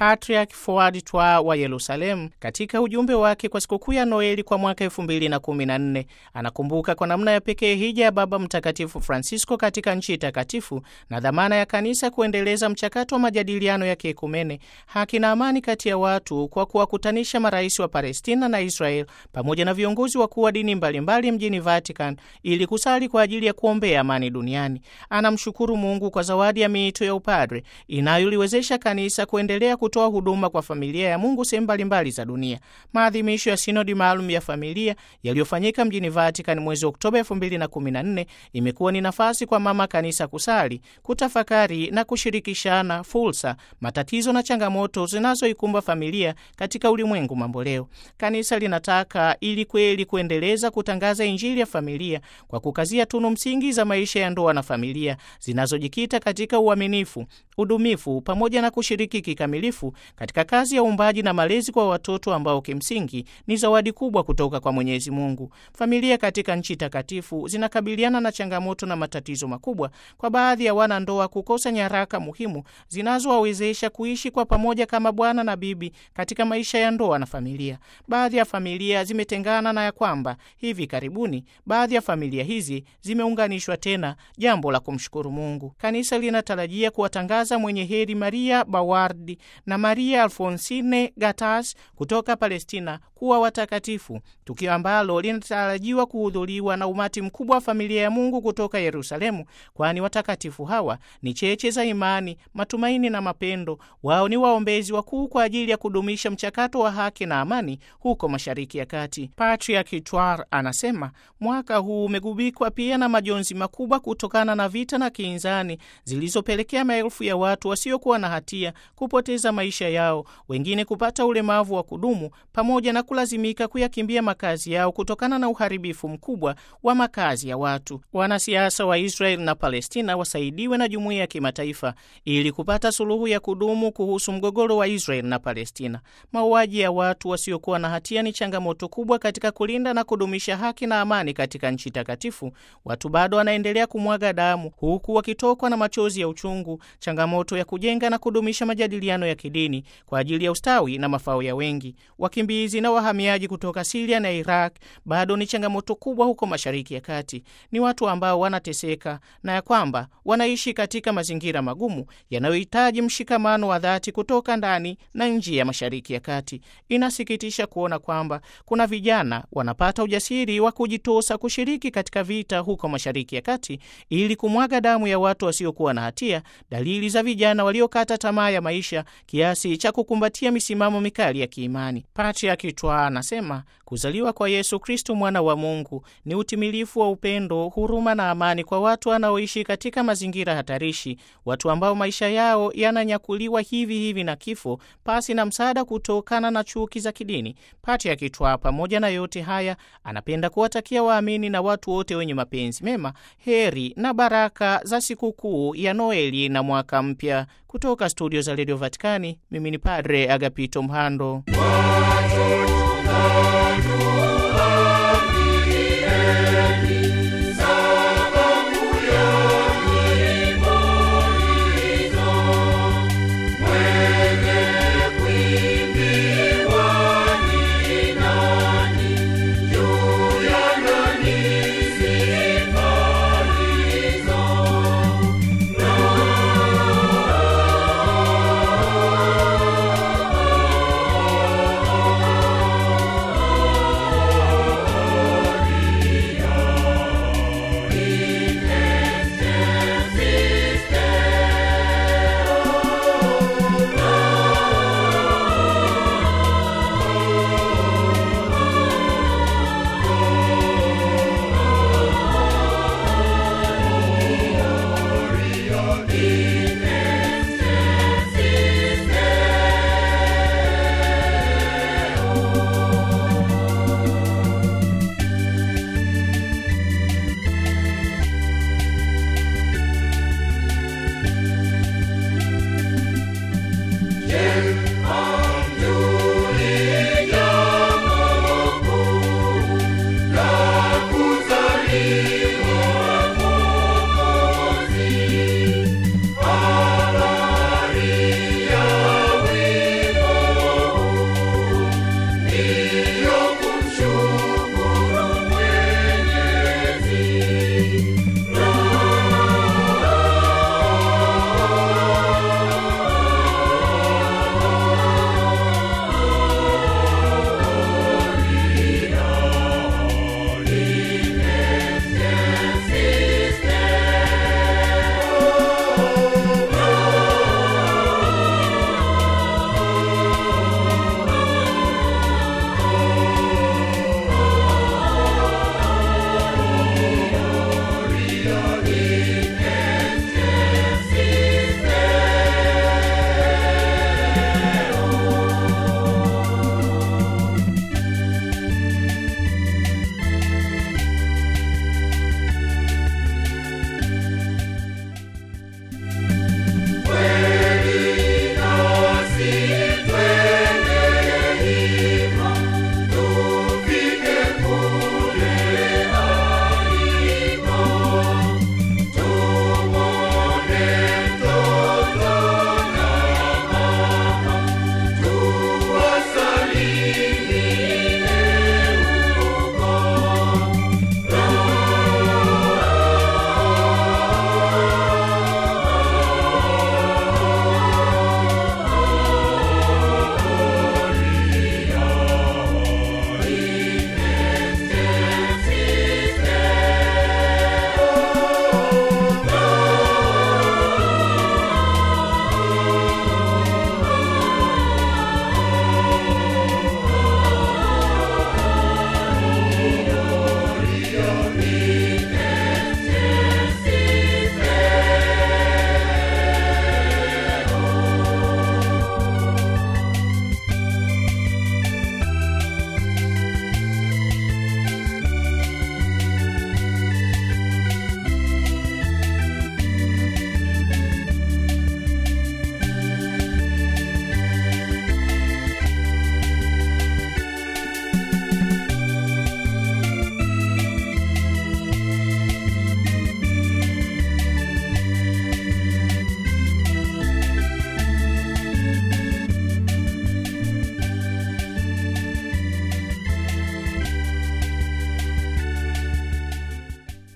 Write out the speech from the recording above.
Patriarch Fuad Twa wa Yerusalemu katika ujumbe wake kwa sikukuu ya Noeli kwa mwaka 2014 anakumbuka kwa namna ya pekee hija ya Baba Mtakatifu Francisco katika nchi takatifu na dhamana ya kanisa kuendeleza mchakato wa majadiliano ya kiekumene, haki na amani kati ya watu kwa kuwakutanisha marais wa Palestina na Israel pamoja na viongozi wakuu wa dini mbalimbali mjini Vatican ili kusali kwa ajili ya kuombea amani duniani. Anamshukuru Mungu kwa zawadi ya miito ya upadre inayoliwezesha kanisa kuendelea kutoa huduma kwa familia ya Mungu sehemu mbalimbali za dunia. Maadhimisho ya sinodi maalum ya familia yaliyofanyika mjini Vatican mwezi Oktoba 2014 imekuwa ni nafasi kwa mama kanisa kusali, kutafakari na kushirikishana fursa, matatizo na changamoto zinazoikumba familia katika ulimwengu mamboleo. Kanisa linataka ili kweli kuendeleza kutangaza Injili ya familia kwa kukazia tunu msingi za maisha ya ndoa na familia zinazojikita katika uaminifu, udumifu pamoja na kushiriki kikamilifu katika kazi ya uumbaji na malezi kwa watoto ambao kimsingi ni zawadi kubwa kutoka kwa Mwenyezi Mungu. Familia katika nchi takatifu zinakabiliana na changamoto na matatizo makubwa, kwa baadhi ya wanandoa kukosa nyaraka muhimu zinazowawezesha kuishi kwa pamoja kama bwana na bibi katika maisha ya ndoa na familia. Baadhi ya familia zimetengana na ya kwamba hivi karibuni baadhi ya familia hizi zimeunganishwa tena, jambo la kumshukuru Mungu. Kanisa linatarajia kuwatangaza mwenye heri Maria Bawardi na Maria Alfonsine Gatas kutoka Palestina kuwa watakatifu, tukio ambalo linatarajiwa kuhudhuriwa na umati mkubwa wa familia ya Mungu kutoka Yerusalemu, kwani watakatifu hawa ni cheche za imani, matumaini na mapendo. Wao ni waombezi wakuu kwa ajili ya kudumisha mchakato wa haki na amani huko Mashariki ya Kati. Patriarch Twar anasema mwaka huu umegubikwa pia na majonzi makubwa kutokana na vita na kinzani zilizopelekea maelfu ya watu wasiokuwa na hatia kupoteza maisha yao, wengine kupata ulemavu wa kudumu, pamoja na kulazimika kuyakimbia makazi yao kutokana na uharibifu mkubwa wa makazi ya watu. Wanasiasa wa Israel na Palestina wasaidiwe na jumuiya ya kimataifa ili kupata suluhu ya kudumu kuhusu mgogoro wa Israel na Palestina. Mauaji ya watu wasiokuwa na hatia ni changamoto kubwa katika kulinda na kudumisha haki na amani katika nchi takatifu. Watu bado wanaendelea kumwaga damu huku wakitokwa na machozi ya uchungu, changamoto ya kujenga na kudumisha majadiliano ya kidini kwa ajili ya ustawi na mafao ya wengi. Wakimbizi na wahamiaji kutoka Siria na Iraq bado ni changamoto kubwa huko Mashariki ya Kati. Ni watu ambao wanateseka na ya kwamba wanaishi katika mazingira magumu yanayohitaji mshikamano wa dhati kutoka ndani na nje ya Mashariki ya Kati. Inasikitisha kuona kwamba kuna vijana wanapata ujasiri wa kujitosa kushiriki katika vita huko Mashariki ya Kati ili kumwaga damu ya watu wasiokuwa na hatia, dalili za vijana waliokata tamaa ya maisha kiasi cha kukumbatia misimamo mikali ya kiimani. Patriarch Twa anasema kuzaliwa kwa Yesu Kristu mwana wa Mungu ni utimilifu wa upendo, huruma na amani kwa watu wanaoishi katika mazingira hatarishi, watu ambao maisha yao yananyakuliwa hivi hivi na kifo pasi na msaada kutokana na chuki za kidini. Patriarch Twa pamoja na yote haya anapenda kuwatakia waamini na watu wote wenye mapenzi mema heri na baraka za sikukuu ya Noeli na mwaka mpya. Kutoka studio za redio Vatikani, mimi ni Padre Agapito Mhando. Gloria